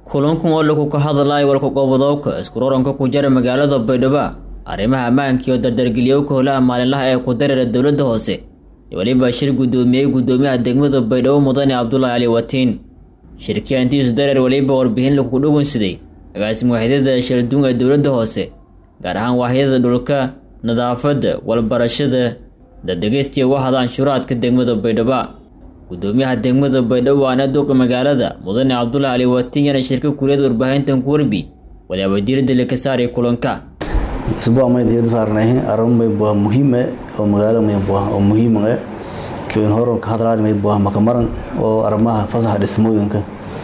kulankan oo lagu ka hadlayo walkaqoobadooka iskuroranka ku jira magaalada baydhabo arrimaha ammaanka iyo dardargeliyowka howlaha maalinlaha ee ku dareera dowladda hoose iyo weliba shir guddoomiyey guddoomiyaha degmada baydhabo mudane cabdulaahi cali watiin shirkii antiisu dareer weliba warbixin lagu dhugunsaday agaasima waaxyadada shaldun ee dowladda hoose gaar ahaan waaxyada dhulka nadaafadda walbarashada dadegeystiya wahda anshuuraadka degmada baydhabo guddoomiyaha degmada baydhabo waana duqa magaalada mudane cabdulaahi cali watiin yana shirka kuliyada warbaahintan ku warbi waliaba diirada laka saaray kulanka isbuuc may diirada saarnay arrin may buah muhiim ah oo magaalo may buah oo muhiim ah kiin horarka hadlaan may buah makamaran oo arrimaha fasaxa dhismooyinka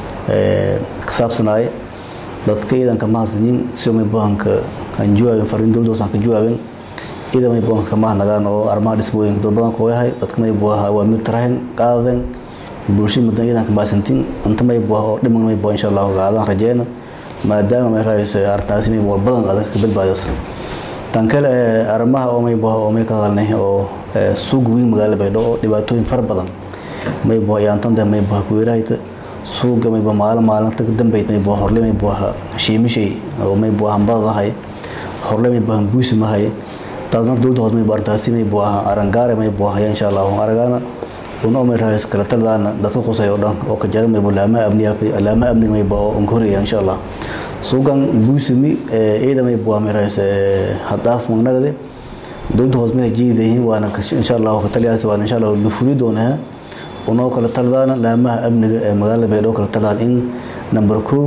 ee ka saabsanaya dadka ciidanka mahadsanin si may buhanka aan jawaabin fariin dowladda aan ka jawaabin ciidan may buhanka ka mahadnagaan oo arrimaha dhismooyinka dad badan koo yahay dadka may buah waa mid tarahin qaadeen bulshada mudan ciidanka mahadsantin inta may buah oo dhiman may buah insha allah qaadaan rajeyna maadaama may raayso arrintaasi may buah badan adag ka badbaadaysa tan kale arrimaha oo may buah oo may ka hadalnay oo suuq weyn magaalada baydhabo oo dhibaatooyin fara badan may buah yaantanda may buah kuweerahayta suuqa may buah maalin maalinta ka dambeyd may buah horle may buah shiimishay oo may buah hambadahay horle may buah buusi mahay taas marka dowladda hoose may buah arrintaasi may buah arangaare may buah ya insha allah aragana una may raayso kala taladaana dadka qusay oo dhan oo ka jara may buah laamaha amniga laamaha amniga may buah oo onkoreya insha allah suuqan buusimi ciida may buah may raayso haddaaf magnagade dowladda hoose may jiidayihiin waana insha allah ka taliyaasi waana insha allah la fuli doonaa unoo kala taladaana laamaha amniga ee magaalada baydhabo kala taladaan in number kow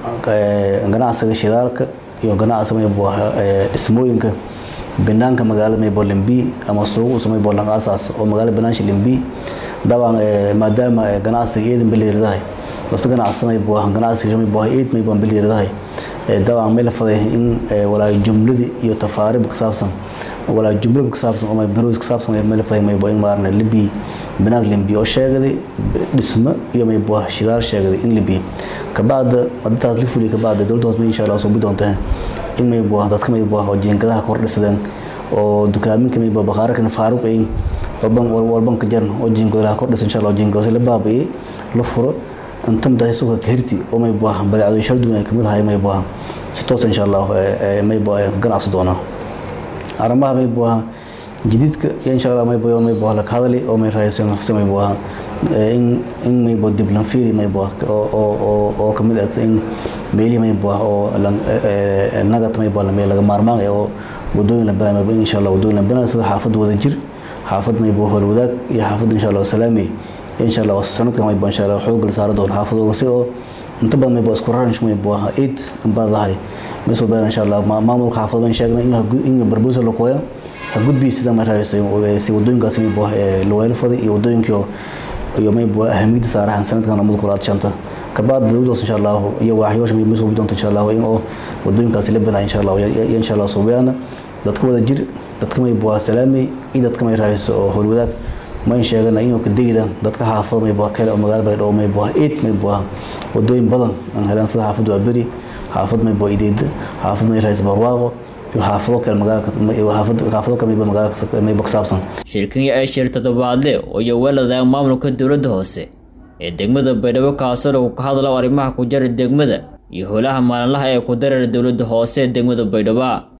ganacsiga shidaalka iyo ganacsiga may buah dhismooyinka banaanka magaalada may buah limbi ama suuq usoo may buah lang asaas oo magaalada banaansha limbi dabcan maadaama ganacsiga ciidan biliiradahay dadka ganacsada may buah ganacsiga may buah ciid may buah biliiradahay dabcan may la faday in walaa jumladi iyo tafaariib ka saabsan walaa jumlada ka saabsan oo may baroos ka saabsan may la faday may buah in maarna limbi banaanka limbi oo sheegaday dhismo iyo may buah shidaal sheegaday in limbi kabacda madintaas la fuliya kabacda dowladda hoose may insha allah soo bi doontaa in may buah dadka may buah oo jiingadaha kor dhisadeen oo dukaaminka may buah bakhaarkan faaruq ay walban walban ka jaran oo jiingadaha kor dhisan insha allah jiingadaha la baabi'ay la furo inta madahay suuqa ka hirti oo may buah badeecado shaldun ay kamid ahay may buah si toos insha allah may buah ganacsi doonaa arrimaha may buah jadiidka insha allah may buah may buah la hadali oo may raayso nafsi may buah in in may buah dib lan fiiri may buah oo oo oo kamid ah in meeli may buah oo nagat may buah laga maarmaan oo wadooyin la banaa may insha allah wadooyin la banaa sida xaafad wada jir xaafad may buah wadaag iyo xaafad insha allah salaami insha allah sanadkan may buah insha allah xoog la saaro doon xaafadooda si oo inta badan may buah isku raransh may buah eid ambadahay may soo baahan insha allah maamulka xaafad baan sheegnay in in barbuusa la qooya ha gudbi sida may raayso si wadooyinkaas may buah laweel faday iyo wadooyinkii iyo may buah ahamiyada saarahan sanadkan lamada kulaad shanta kabacda dowladdaas insha allah iyo waaxyoosha may soo doonta insha allah in oo wadooyinkaasi la banaa insha allah iyo insha allah soo bayana dadka wada jir dadka may buah salaamay iyo dadka may raayso oo howlwadaag mayn sheegana inuu ka degida dadka xaafado may buah kale oo magaala baydhabo may buah eid may buah wadooyin badan aan helaan sida xaafad waa beri xaafad may buah ideeda xaafad may raayso barwaaqo iyo xaafado kale magaalka xaafado kale magaalka may buah saabsan shirkan ee shir toddobaadle oo iyo weelada maamulka dowladda hoose ee degmada baydhabo kaasoo lagu ka hadlo arrimaha ku jira degmada iyo howlaha maalinlaha ee ku dareera dowladda hoose ee degmada baydhabo